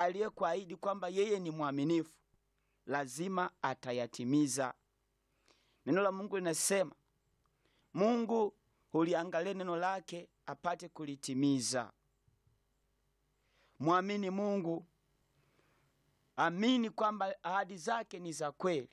aliyekuahidi kwamba yeye ni mwaminifu lazima atayatimiza. Neno la Mungu linasema Mungu huliangalia neno lake apate kulitimiza. Mwamini Mungu, amini kwamba ahadi zake ni za kweli.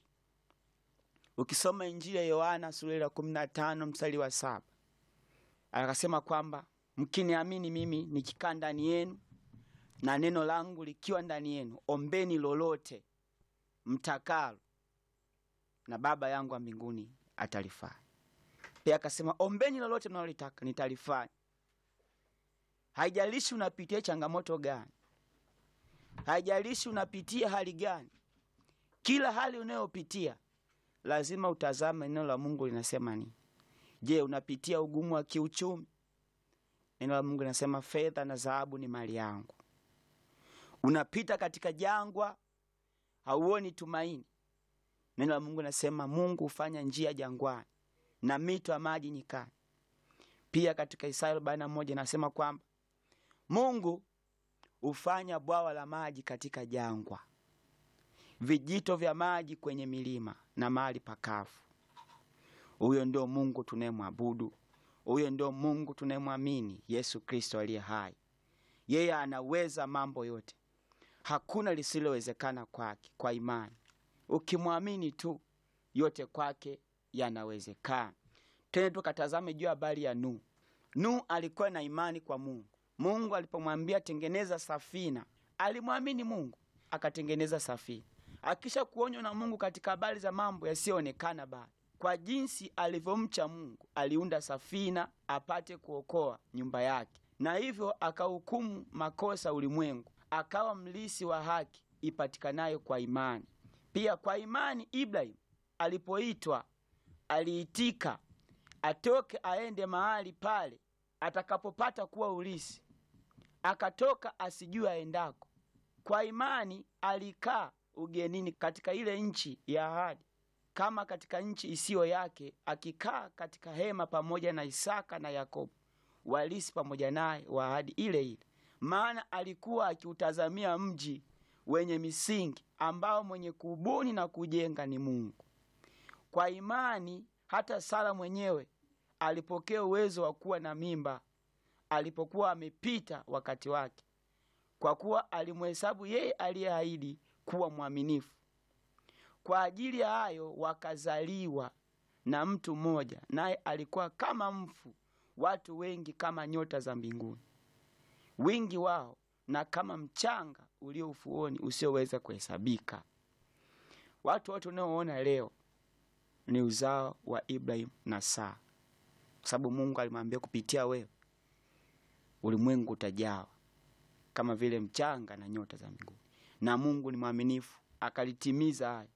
Ukisoma Injili ya Yohana sura ya 15 mstari wa saba akasema kwamba mkiniamini mimi nikikaa ndani yenu na neno langu likiwa ndani yenu, ombeni lolote mtakalo, na Baba yangu wa mbinguni atalifanya. Pia akasema ombeni lolote mnalolitaka nitalifanya. Haijalishi unapitia changamoto gani, haijalishi unapitia hali gani, kila hali unayopitia lazima utazame neno la Mungu linasema nini. Je, unapitia ugumu wa kiuchumi? Neno la Mungu linasema fedha na dhahabu ni mali yangu. Unapita katika jangwa, hauoni tumaini. Neno la Mungu linasema Mungu hufanya njia jangwani na mito ya maji nyikani. Pia katika Isaya arobaini na moja inasema kwamba Mungu hufanya bwawa la maji katika jangwa, vijito vya maji kwenye milima na mahali pakavu. Huyo ndio Mungu tunayemwabudu, huyo ndio Mungu tunayemwamini, Yesu Kristo aliye hai. Yeye anaweza mambo yote, hakuna lisilowezekana kwake. Kwa imani ukimwamini tu, yote kwake yanawezekana. Tena tukatazame juu habari ya Nuhu. Nuhu alikuwa na imani kwa Mungu. Mungu alipomwambia tengeneza safina, alimwamini Mungu akatengeneza safina, akisha kuonywa na Mungu katika habari za mambo yasiyoonekana bado. Kwa jinsi alivyomcha Mungu, aliunda safina apate kuokoa nyumba yake, na hivyo akahukumu makosa ulimwengu, akawa mlisi wa haki ipatikanayo kwa imani. Pia kwa imani Ibrahim alipoitwa aliitika atoke aende mahali pale atakapopata kuwa ulisi, akatoka asijue aendako. Kwa imani alikaa ugenini katika ile nchi ya ahadi, kama katika nchi isiyo yake, akikaa katika hema pamoja na Isaka na Yakobo walisi pamoja naye wa ahadi ile ile, maana alikuwa akiutazamia mji wenye misingi, ambao mwenye kubuni na kujenga ni Mungu. Kwa imani hata Sara mwenyewe alipokea uwezo wa kuwa na mimba alipokuwa amepita wakati wake, kwa kuwa alimhesabu yeye aliyeahidi kuwa mwaminifu. Kwa ajili ya hayo wakazaliwa na mtu mmoja, naye alikuwa kama mfu, watu wengi kama nyota za mbinguni, wingi wao na kama mchanga ulio ufuoni usioweza kuhesabika. Watu wote unaoona leo ni uzao wa Ibrahimu na Sara, kwa sababu Mungu alimwambia kupitia wewe ulimwengu utajawa kama vile mchanga na nyota za mbinguni, na Mungu ni mwaminifu akalitimiza hayo.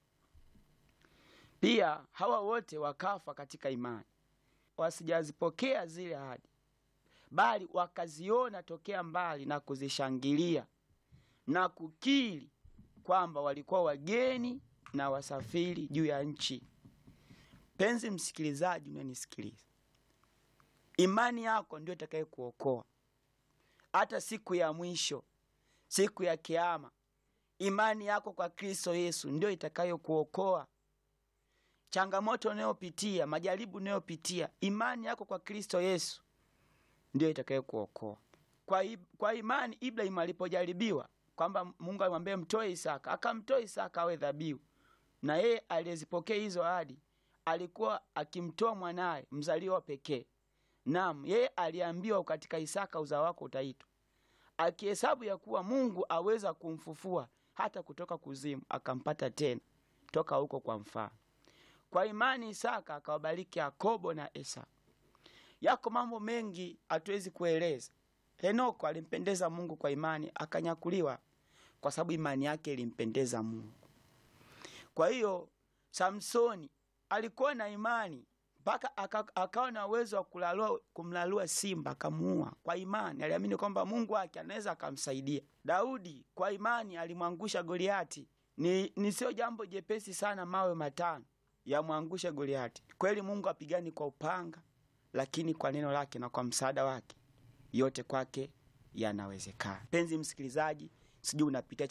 Pia hawa wote wakafa katika imani, wasijazipokea zile ahadi, bali wakaziona tokea mbali na kuzishangilia na kukiri kwamba walikuwa wageni na wasafiri juu ya nchi. Penzi msikilizaji, unanisikiliza, imani yako ndio itakaye kuokoa hata siku ya mwisho, siku ya Kiama. Imani yako kwa Kristo Yesu ndio itakayo kuokoa. Changamoto unayopitia, majaribu unayopitia, imani yako kwa Kristo Yesu ndio itakayo kuokoa. Kwa, i- kwa imani Ibrahimu alipojaribiwa kwamba Mungu alimwambia mtoe Isaka, akamtoa Isaka awe dhabihu, na yeye aliyezipokea hizo ahadi alikuwa akimtoa mwanaye mzaliwa pekee. Naam, yeye aliambiwa katika Isaka uzao wako utaitwa, akihesabu ya kuwa Mungu aweza kumfufua hata kutoka kuzimu, akampata tena toka huko kwa mfano. Kwa imani Isaka akawabariki Yakobo na Esau. Yako mambo mengi hatuwezi kueleza. Henoko alimpendeza Mungu kwa imani, akanyakuliwa kwa sababu imani yake ilimpendeza Mungu. Kwa hiyo Samsoni alikuwa na imani mpaka aka- akawa na uwezo wa kulalua, kumlalua simba akamuua kwa imani. Aliamini kwamba Mungu wake anaweza akamsaidia. Daudi kwa imani alimwangusha Goliati. Ni, ni sio jambo jepesi sana mawe matano yamwangushe Goliati. Kweli Mungu apigani kwa upanga, lakini kwa neno lake na kwa msaada wake yote kwake yanawezekana. Penzi msikilizaji, sijui unapitia